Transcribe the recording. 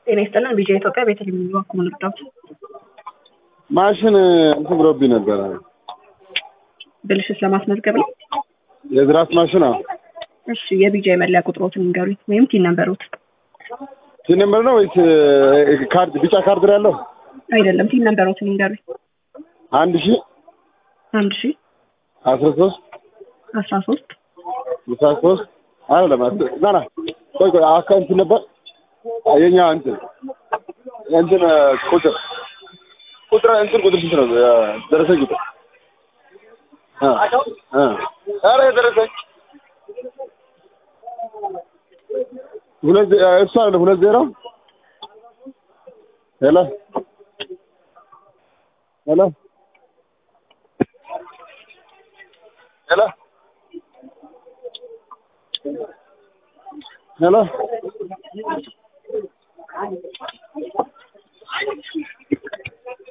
ጤና ይስጥልን ቢጃ ኢትዮጵያ ቤተልሔም በኩል ልርዳዎት? ማሽን እንትን ብሎብኝ ነበረ። ብልሽት ለማስመዝገብ ነው። የዝራስ ማሽን አዎ። እሺ የቢጃ የመለያ ቁጥሮትን ንገሩኝ፣ ወይም ቲን ነምበሮት። ቲን ነምበር ነው ወይስ እ፣ ካርድ ቢጫ ካርድ ነው ያለው? አይደለም ቲን ነምበሮትን ንገሩኝ። አንድ ሺ አንድ ሺ አስራ ሶስት አስራ ሶስት ስልሳ ሶስት አይደለም አስ- ና ና ቆይ ቆይ አካ እንትን ነበር የኛ እንትን እንትን እ፣ ቁጥር ቁጥር እንትን ቁጥር ስንት ነው? እ፣ ደረሰኝ ቁጥር እ እ ኧረ የደረሰኝ ሁለት ዜ- እ፣ እሱ አይደለም ሁለት ዜሮ ሄሎ ሄሎ ሄሎ ሄሎ